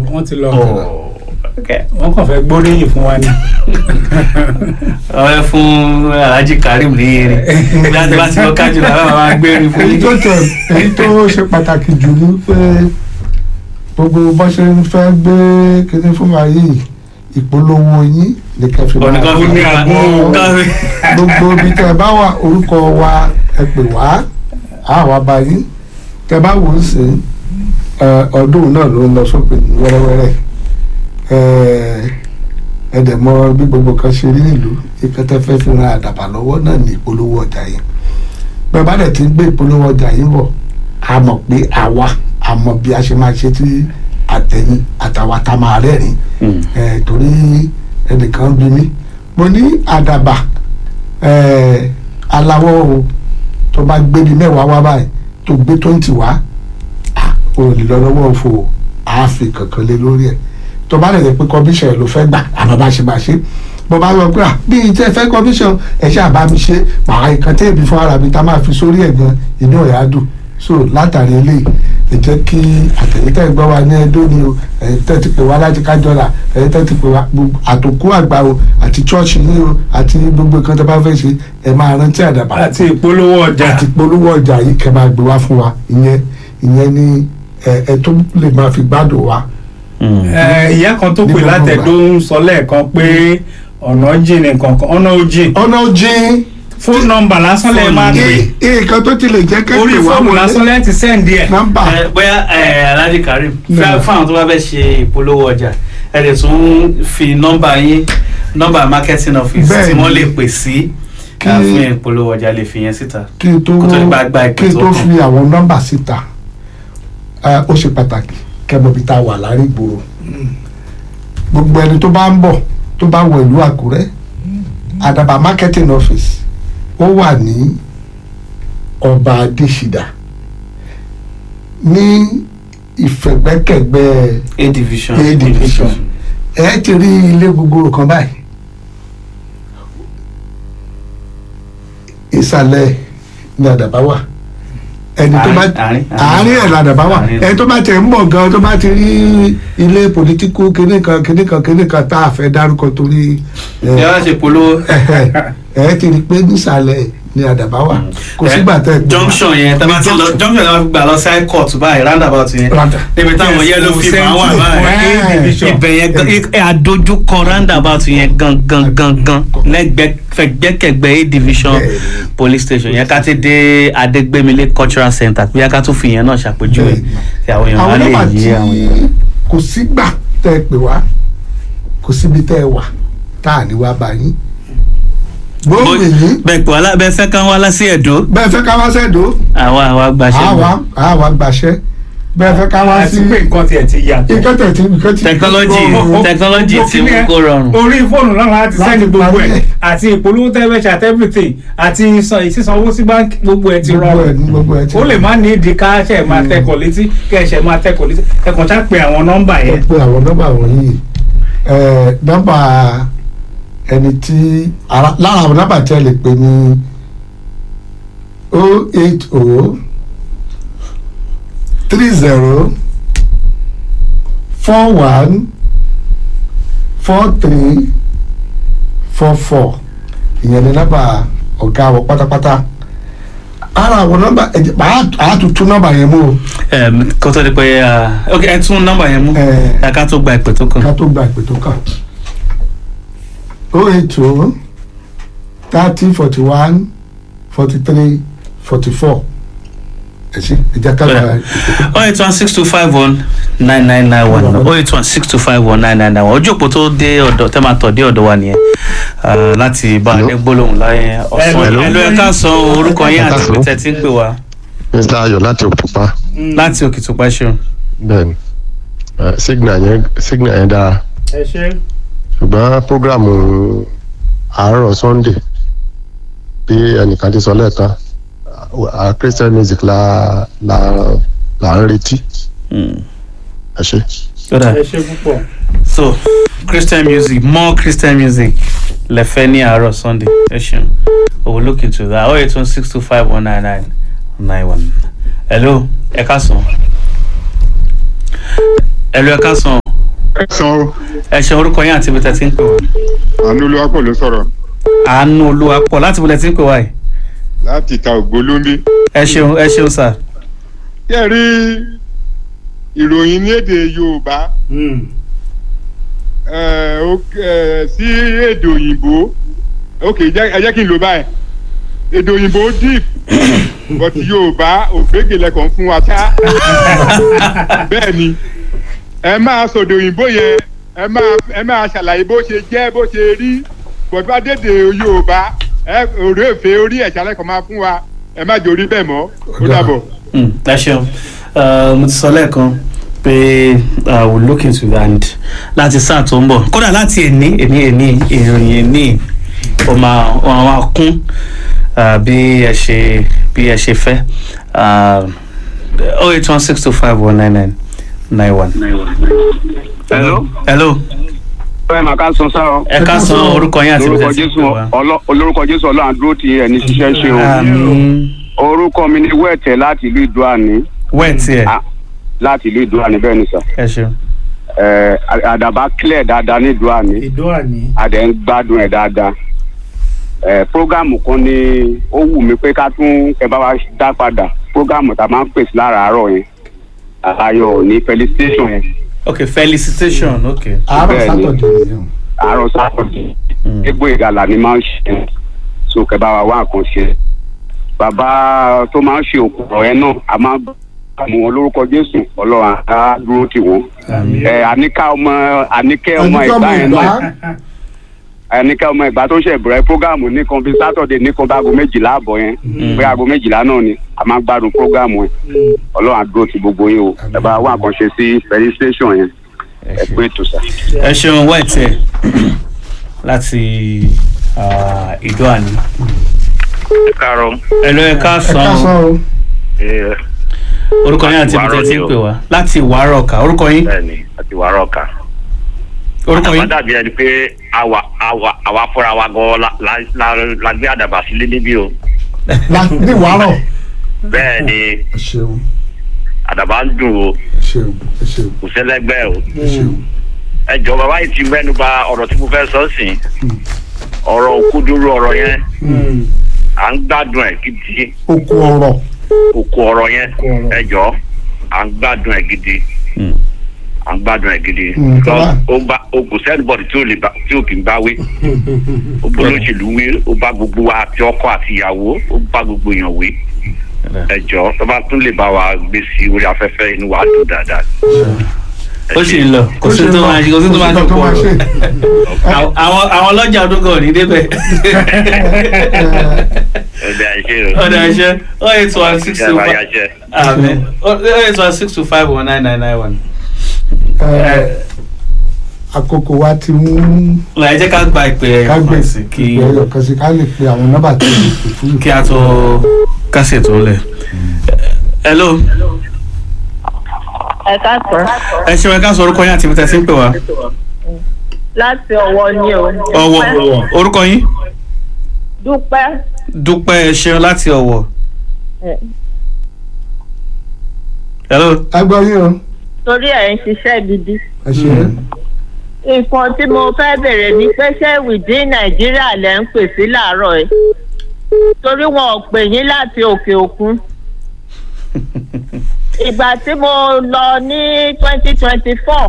wọ́n ti lọ Oh, okay. wọ́n kàn fẹ́ gbóríyìn fún wa ni. ọ̀rẹ́ fún alhaji karim ní eré bí a ti bá ti lọ kájú làwọn máa gbé erin fún èyí tó yín. tẹ èyí tó ṣe pàtàkì jù ní pé gbogbo bó ṣe ń fẹ́ gbé kíní fún wa yìí ìpolówó yín ní kẹfì ọ̀nìkan fi ní àgbo káfí. gbogbo ibi tẹ bá wà orúkọ wa ẹ pè wá á wá bá yín tẹ bá wò ó sí ẹ, ọdún náà ló ń lọ sópin wẹ́rẹ́wẹ́rẹ́ ẹ, ẹ dẹ̀ mọ̀ bí gbogbo kan ṣe rí nílùú ìkẹtẹ fẹ́ fi ran àdàbà lọ́wọ́ náà ní ìpolówó ọjà yẹn bẹ́ẹ̀ bá dẹ̀ ti gbé ìpolówó ọjà yín bọ̀ a mọ̀ pé àwa a mọ̀ bí a ṣe máa ṣe tí àtẹ̀yìn àtàwa tá máa rẹ́rìn ẹ torí ẹnìkan bí mi mo ní àdàbà ẹ aláwọ̀ o tó bá gbé bíi mẹ́wàá wá báyìí tó gbé twenty wá à, o lè lọ lọ́wọ́ òfò àáfi kankan lé lórí ẹ̀ tó bá lè pé commission ẹ̀ ló fẹ́ gbà àmọ́ bá ṣe máa ṣe bó bá lọ pé à bí ìtẹ́ fẹ́ commission ẹ̀ ṣe àbá mi ṣe màá ìkan tẹ́ ìbí fún ara mi tá a máa fi sórí ẹ̀ gan inú ẹ̀ á dùn so látàrí eléyìí ẹ jẹ́ kí àtẹ̀yìntẹ̀ gbọ́ wa ní ẹdó ni o ẹ̀yin tẹ́ ti pè wá láti kájọ́là ẹ̀yin tẹ́ ti pè wá gbogbo àtòkú àgbà o àti chọ́ọ̀chì yìí o àti gbogbo nǹkan tó bá fẹ́ ṣe ẹ máa rántí àdàbà àti ìpolówó ọjà àti polówó ọjà yìí kẹ́ máa gbé wá fún wa ìyẹn ìyẹn ni ẹ ẹ tó lè máa fi gbádùn wa. Ẹ, ìyá kan tó pè Nígbà látẹ̀dó ń sọ lẹ́ẹ̀kan pé ọ̀nà jìn nìkan kan ọ̀nà ojì ọ̀nà ojì fóònù nọ́mbà lásán lẹ́ẹ̀ máa pè nǹkan tó ti lè jẹ́ kẹ́kẹ́ orí wá fóònù wọlé lásán lẹ́ẹ̀ ti sẹ́ǹdì ẹ̀. nọ́mbà Ẹ, bóyá ẹ, alhaji karim No. fún fún àwọn tó bá fẹ́ ṣe ìpolówó ọjà ẹ lè tún fi nọ́mbà yín nọ́mbà marketing office tí Bẹ́ẹ̀ni. wọ́n lè pè sí Kí- ẹ, fún ìpolówó ọjà lè fi yẹn síta. kí n tó Kó tó di pé a gba ìpè kí n tó tó kàn. fi àwọn nọ́mbà síta ẹ, ó ṣe pàtàkì kẹ́mọ̀ bí tá a wà láàrin ìgboro gbogbo ẹni tó bá ń bọ̀ tó bá wọ ìlú Àkúrẹ́ Àdàbà marketing office ó wà ní ọba Adésìdá ní ìfẹ̀gbẹ́kẹ̀gbẹ́ a division. A division. ẹ ti rí ilé gbogbo kan báyìí ìsàlẹ̀ ní Àdàbà wà ẹni tó bá Àárín- àárín- àárín ẹ̀ làdàbà wà àárín. ẹni tó bá tẹ̀ ń bọ̀ gan tó bá ti rí ilé pòlítíkù kinní kan kinní kan kinní kan tá a fẹ́ dárúkọ torí ẹ, ẹ wá ṣe polówó. ẹ ti rí i pé nísàlẹ̀ ní Àdàbà wà kò Ẹ, sígbà tẹ̀ junction yẹn tá a bá ti lọ junction yẹn wọ́n gbà lọ sí high court báyìí roundabout yẹn Round- níbi táwọn yellow fever wà báyìí Ẹ, ibẹ̀ yẹn gan ẹ àdójúkọ roundabout yẹn gan gan gan gan lẹ́gbẹ̀ẹ́ fẹ̀gbẹ́kẹ̀gbẹ́ a division Bẹ́ẹ̀ni. police station yẹn ká ti dé adégbémilé cultural center bí a ká tún fi yẹn náà ṣàpèjúwe Bẹ́ẹ̀ni. tí àwọn èèyàn á àwọn lè nọ́mbà yí tí àwọn èèyàn. kò sígbà tẹ́ ẹ pè wá kò síbi tẹ́ ẹ wà tá à ní wá bá yín gbóòmù yín bẹ́ẹ̀ pé wàhálà bẹ́ẹ̀ fẹ́ kán wá lásì ẹ̀dọ́ bẹ́ẹ̀ fẹ́ ká wá sẹ́dọ̀ àwa àwa gbaṣẹ́ àwa àwa gbàṣẹ́ bẹ́ẹ̀ fẹ́ ká wá àti sí pé nǹkan tiẹ̀ ti yàtọ̀. ìkẹ́tẹ̀ tí ìkẹ́tẹ̀ technology Ó- technology Mo ti kí mú ni ẹ, kó rọrùn. orí fóònù náà láti Láti sẹ́ni gbogbo parí ẹ̀ ẹ̀. àti ìpolówó tẹ́lẹ̀ ṣe àti everything àti sísan- sísanwó sí báńkì gbogbo ẹ̀ ti gbogbo ẹ̀ rọrùn ní gbogbo ẹ̀ ti ó lè má ní ìdí ká ṣe máa tẹkọ̀ létí kẹ́ ẹ ṣe máa tẹkọ̀ létí ẹ kàn ṣá pé àwọn nọ́mbà ẹ yẹn pé àwọn nọ́mbà wọ̀nyí ẹ nọ́mbà ẹni tí ara- lára àwọn nọ́mbà tí ẹ lè pè ní o eight o three zero four one four three four four ìyẹn ní nọ́mbà ọ̀gá wọ pátápátá ara àwọn nọ́mbà ẹ jẹ́ màá àtúntún nọ́mbà yẹn mú o Em, kó tó di pé ah, ok ẹ tún nọ́mbà yẹn mú ẹ ẹ ká tó gba ìpè tó kàn. ká tó gba ìpè tó kàn o eight o thirty forty one forty three forty four ẹ ṣe ẹ jẹ́ ká gba Bẹ́ẹ̀. ìpè tó oh eight one six two five one nine nine nine one oh eight one six two five one nine nine nine one ojú òpó tó dé ọ̀dọ̀ tẹ́ máa tọ̀ dé ọ̀dọ̀ wa nìyẹn Ah, láti bá Hello. adé gbólóhùn láyé ọ̀sán Hello. ẹ̀lú ẹ̀ka sọ orúkọ yín àti Hello. ibi tẹ́ ti ń pè wá mr ayọ̀ láti òkúpa láti òkè tó pẹ́ṣù. bẹ́ẹ̀ni Eh, signal yẹn signal yẹn dára ẹ ṣe ṣùgbọ́n programu àárọ̀ sunday bí ẹnìkan ti sọ lẹ́ẹ̀kan ah, christian music la la la ń retí ẹ ṣe. ẹ ṣe púpọ̀ so christian music more christian music lẹ́fẹ́ ní àárọ̀ sunday ẹ ṣeun we will look into that oh eight one six two five one nine nine nine one hello ẹ̀ka sàn hello ẹ̀ka sàn ẹ̀sán o ẹ ṣe orúkọ yín àti ibi tẹ́ ti ń pè wá. àánú olúwapọ̀ ló sọ̀rọ̀ àánú olúwa pọ̀ láti ibi tẹ́ ti ń pè wá yìí. láti ta ògbólóńbí. ẹ ṣeun ẹ ṣeun sà. kí ẹ rí ìròyìn ní èdè yorùbá ẹ, ó- ẹ, sí èdè òyìnbó ok jẹ́- ẹ jẹ́ kí n lò báyìí èdè òyìnbó deep but yorùbá ògbégè lẹ́kọ̀ọ́ fún wa ṣá bẹ́ẹ̀ ni ẹ máa sọ̀dọ̀ òyìnbó yẹn ẹ máa ẹ máa ṣàlàyé bó ṣe jẹ́ bó ṣe rí but bá dédè yorùbá ẹ òré èfé orí ẹ̀ṣá lẹ́kọ̀ọ́ máa fún wa ẹ má jòrí bẹ́ẹ̀ mọ́ ó dàbọ̀. Mm, ẹ ṣeun Uh, mo ti sọ lẹ́ẹ̀kan pé uh, we look into that and láti sáà tó ń bọ̀ kódà láti èní èní èní ìròyìn èní ó máa ó máa kún uh, bí ẹ ṣe bí ẹ ṣe fẹ́ oh eight one six two five one nine nine nine one. Hello. hello ẹ máa ká sọ sáà o. ẹ ká san orúkọ yín àti lórúkọ ìbẹ̀tẹ̀ jésù ọlọ olórúkọ jésù ọlọ́run dúró ti ẹni ṣiṣẹ́ ṣe o. àmì orúkọ mi ni wẹ́ẹ̀tẹ̀ láti ìlú ìdúràní wẹ́ẹ̀tì ẹ̀ Ah. láti ìlú ìdúràní bẹ́ẹ̀ ni sà. ẹ ṣeun. Ẹ, àdàbà clear dáadáa ní ìdúràní ìdó àní. àdẹ̀ ń gbádùn ẹ̀ dáadáa. Ẹ, prógámù kan ni ó wù mí pé ká tún kẹ bá wa dá padà prógámù tá a máa ń pèsè láràárọ̀ yẹn ayọ̀ ní felicitation yẹn ok felicitation ok. àárọ̀ Bẹ́ẹ̀ni. sátọ̀dẹ̀ nìyẹn. àárọ̀ sátọ̀dẹ̀. Mm. egbò ìgalà ni máa ń ṣe so kẹ bá wa wá nǹkan ṣe bàbá tó máa ń ṣe òkú ọ̀rọ̀ yẹn náà a máa ń mú wọn lórúkọ jésù ọlọ́run á dúró tì wọ́n àmì ẹ àníkà ọmọ àníkẹ́ ọmọ ẹnikẹ́ ọmọ ìgbà yẹn ìgbà náà àníkẹ́ ọmọ ìgbà tó ṣe bẹ̀rẹ̀ prógáàmù nìkan bíi sátọ̀dẹ̀ nìkan bá aago méjìlá àbọ̀ yẹn pé aago méjìlá náà ni a máa ń gbádùn prógáàmù yẹn ọlọ́run á dúró tì gbogbo yín o ẹ bá wá nǹkan ṣe sí felicitation yẹn ẹ pé ètò sà. ẹ ṣeun wẹ́ẹ̀tì ẹ̀ láti ah, ìdó àní. káàárọ̀ ẹ lọ ẹ ká ẹ ká san sọ o. ẹ orúkọ yín àti ibi tẹ́ ti ń pè wá láti ìwárọ̀ ọ̀kà orúkọ yín bẹ́ẹ̀ni àti wàárọ̀ ọ̀ka. orúkọ àdàbà yín dàbí ẹni pé àwa àwa àwa fúnra wa gan la la la- la gbé àdàbà sílé níbí o. láti ní wàárọ̀. bẹ́ẹ̀ni ẹ ṣeun àdàbà ń dùn o ẹ ṣeun ẹ ṣeun kò sẹ́lẹ́gbẹ́ o. ẹ ṣeun. ẹ jọ bàbá yìí ti mẹ́nu bà ọ̀rọ̀ tí mo fẹ́ sọ sí ọ̀rọ̀ òkúdúró ọ̀rọ̀ yẹn à ń gbádùn ẹ̀ gidi okun ọ̀rọ̀ òkú ọ̀rọ̀ yẹn ọ̀rọ̀. ẹ jọ à ń gbádùn ẹ̀ gidi Mm. à ń gbádùn ẹ̀ gidi Mm, Because tọ́lá. ó bá ó kò sẹ́nibọ̀dì tí ò lè bá tí ò kì í bá wí ó bá olóṣèlú wí ó bá gbogbo wa àti ọkọ àti ìyàwó ó bá gbogbo èèyàn wí ẹ jọ tó bá tún lè bá wa gbé sí orí afẹ́fẹ́ inú wa dùn dáadáa. Ẹ ó ṣé. sì ń lọ kò sí tó máa ṣe kò sí tó máa ṣe tó pọ̀ máa ṣe. àwọn àwọn ọlọ́jà ọdún kan ò ní débẹ̀. Ẹ̀dá ẹ̀ṣẹ̀ o. ọ̀dà ẹ̀ṣẹ̀ oh eight one six two Ìjọba five yàṣẹ. àmì oh eight one six two five one nine nine nine one. Ẹ, àkókò wa ti mú ẹ jẹ́ ká gba ìpè ká gbé ẹ̀kan sí kí ìpè ẹyọ kan sí ká lè pe àwọn nọ́mbà tó lè pè fún kí a tó kásẹ̀ tó lẹ̀. hello ẹ káàsán ẹ ṣeun ẹ ká sọ orúkọ yín àti ibi tẹ́ ti ń pè wá. láti ọwọ́ ní o. ọ̀wọ̀ orúkọ yín dúpẹ́ dúpẹ́ ẹ ṣeun láti ọ̀wọ̀. hello agbọ́ yín o torí ẹ̀ ń ṣiṣẹ́ gidi. ẹ ṣe nǹkan tí mo fẹ́ bèrè ni pé ṣé wìdí nàìjíríà lẹ́ ń pè sí làárọ̀ ẹ̀ torí wọn ò pè yín láti òkè òkun. ìgbà tí mo lọ ní twenty twenty four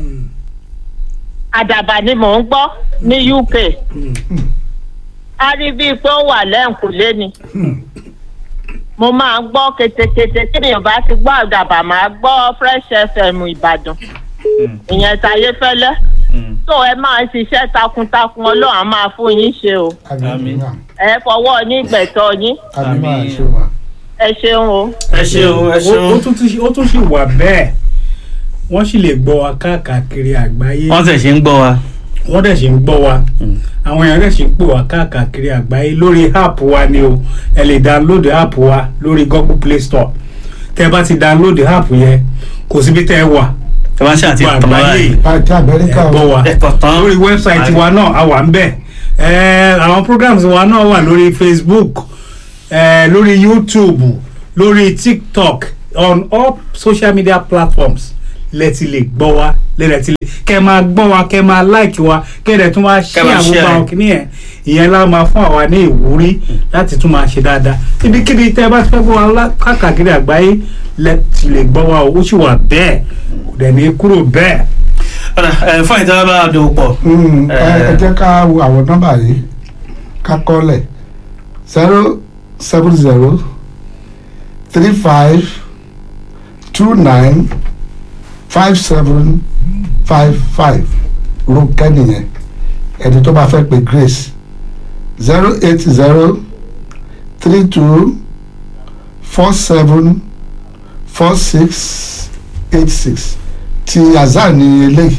àdàbà ni mò ń gbọ́ ní uk a rí bíi pé ó wà lẹ́ǹkùlé ni mo máa ń gbọ́ ketekete tí mi ò bá ti gbọ́ àdàbà máa gbọ́ fresh fm ìbàdàn ìyẹn táyé fẹ́lẹ́ tó ẹ máa ń ṣiṣẹ́ takuntakun ọlọ́run á máa fún yín ṣe o àmín ẹ fọwọ́ yín gbẹ̀tọ́ yín àmín máa Àmín. ṣe wà. ẹ ṣeun o. ẹ ṣeun ẹ ó ó ṣeun tún ti- ó tún sì wà bẹ́ẹ̀ wọ́n sì lè gbọ́ wa káàkiri àgbáyé wọ́n tẹ̀ ṣe ń gbọ́ wa. wọ́n dẹ̀ sì ń gbọ́ wa àwọn èèyàn dẹ̀ sì ń pè wá káàkiri àgbáyé lórí app wa ni o ẹ lè download app wa lórí google play store tẹ́ ẹ bá ti download app yẹn kò síbi tẹ́ ẹ wà ẹ máa ṣe àti gbọ́ ìtàn àgbáyé báyìí. àti ẹ amẹ́ríkà o gbọ́ wa ẹ̀tọ̀ tán. lórí wẹ́bsáìtì wa náà a wà ń bẹ̀ ẹ àwọn programs wa náà wà lórí facebook ẹ lórí youtube lórí tiktok on all social media platforms lẹ ti lè gbọ́ wa lẹ́rẹ̀ ti lè kẹ́ máa gbọ́ wa kẹ́ máa láìkì wa kẹ́rẹ̀ tún máa ṣí máa àwọn share gbogbo àwọn ẹ̀. kìíní yẹn ìyẹn lá máa fún àwa ní ìwúrí láti tún máa ṣe dáadáa ibikíbi tẹ́ ẹ bá ti fẹ́ gbọ́ wa lá- káàkiri àgbáyé lẹ ti lè gbọ́ wa o ó sì wà bẹ́ẹ̀ kò dẹ̀ ní kúrò bẹ́ẹ̀. ọ̀dà ẹ̀ fún ìtàn bá a dòwò pọ̀. Mm, ẹ Eh. ẹ jẹ́ ká wo àwọn nọ́mbà yìí ká kọ́lẹ̀ zero seven zero three five two nine five seven five five Rónkẹ́ nìyẹn ẹni tó bá fẹ́ pe Grace zero eight zero three two four seven four six eight six ti azar ni eléyìí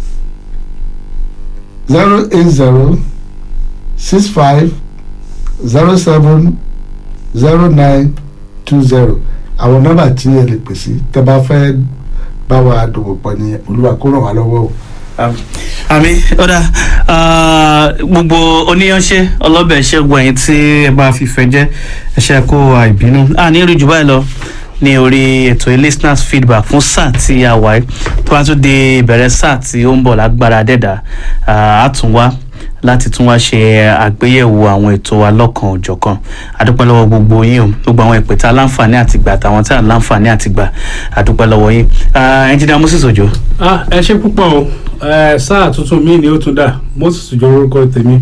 zero eight zero six five zero seven zero nine two zero àwọn nọ́mbà tí ẹ lè pè sí tẹ́ bá fẹ́ bá wa dòwò pọ̀ ní olúwa kó ràn wá lọ́wọ́ o. àmì ọ̀dà ah, gbogbo oníyanṣẹ́ ọlọ́bẹ̀ ṣẹ́gun ẹ̀yìn tí ẹ bá fífẹ́ jẹ́ ẹ̀ṣẹ̀ kó àìbínú a ní rí jù báyìí lọ ní orí ètò listeners feedback fún sáà tí a wà yìí tó bá tún di ìbẹ̀rẹ̀ sáà tí ó ń bọ̀ lágbára dẹ́dà á tún wá láti tún wá ṣe àgbéyẹ̀wò àwọn ètò wa lọ́kan òjọ̀kan àdúpẹ́ lọ́wọ́ gbogbo yín o gbogbo àwọn ìpè tá a láǹfààní àti gbà àtàwọn tá a láǹfààní àti gbà àdúpẹ́ lọ́wọ́ yín ẹnjìnà moses ojo ah ẹ ṣe púpọ̀ o ẹ sáà tuntun mi ni ó tún dà moses jọ orúkọ tèmi.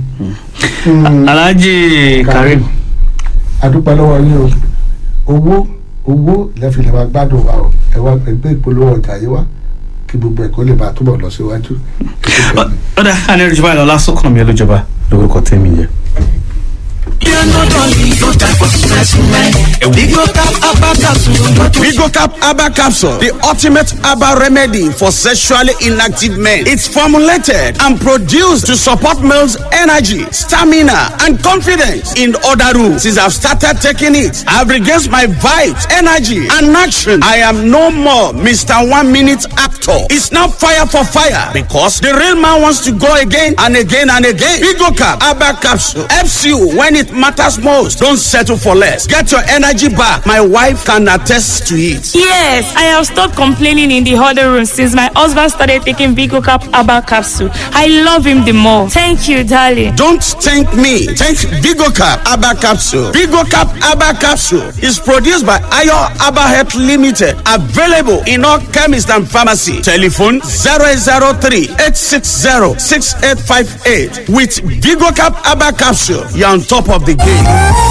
alhaji karim adúpẹ́ lọ́wọ́ yín o owó owó lẹ́fì lè máa gbádùn wa o ẹ wá ẹgbẹ́ ìpolówó ọjà yìí wá kí gbogbo ẹ̀kọ́ lè máa túbọ̀ lọ síwájú. ọ̀dà àní rí jù báyìí lọ lásìkò mi olójọba lórúkọ tèmi yẹn. Vigocap Abba Capsule, the ultimate Abba remedy for sexually inactive men. It's formulated and produced to support males' energy, stamina, and confidence. In other rooms, since I've started taking it, I've regained my vibes, energy, and action. I am no more Mr. One Minute Actor. It's now fire for fire because the real man wants to go again and again and again. Vigocap Abba Capsule helps you when it matters most. Don't settle for less. Get your energy back. My wife can attest to it. Yes, I have stopped complaining in the huddle room since my husband started taking Vigo Cap Abba capsule. I love him the more. Thank you, darling. Don't thank me. Thank Vigocap Abba Capsule. Vigocap Abba Capsule is produced by Ayo Abba Health Limited. Available in all chemists and pharmacy. Telephone 003 860 6858. With Vigocap Abba Capsule, you're on top of the game.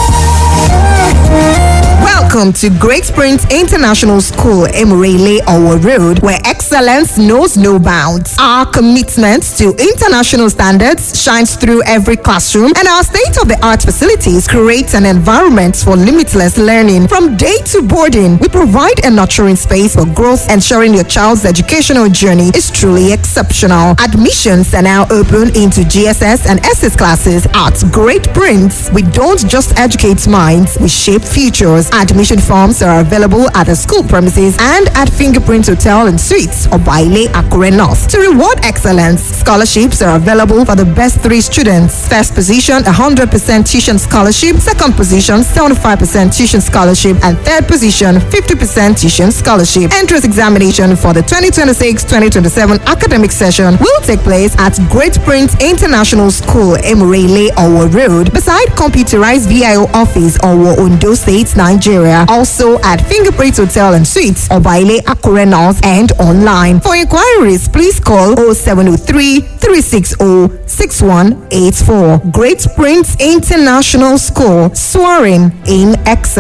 Welcome to Great Springs International School, Emirele Owo Road, where excellence knows no bounds. Our commitment to international standards shines through every classroom, and our state-of-the-art facilities create an environment for limitless learning. From day to boarding, we provide a nurturing space for growth, ensuring your child's educational journey is truly exceptional. Admissions are now open into GSS and SS classes at Great Prince. We don't just educate minds, we shape futures. Admission forms are available at the school premises and at Fingerprint Hotel and Suites or Baile Akure North. To reward excellence, scholarships are available for the best three students. First position, 100% tuition scholarship. Second position, 75% tuition scholarship. And third position, 50% tuition scholarship. Entrance examination for the 2026-2027 academic session will take place at Great Prince International School, Emirele, Owo Road, beside computerized VIO office, Owo, Ondo State, Nigeria. Also at Fingerprint Hotel and Suites, Obaile, Akure North, and online. For inquiries, please call 0703 360 6184. Great Prince International School, soaring in excellence.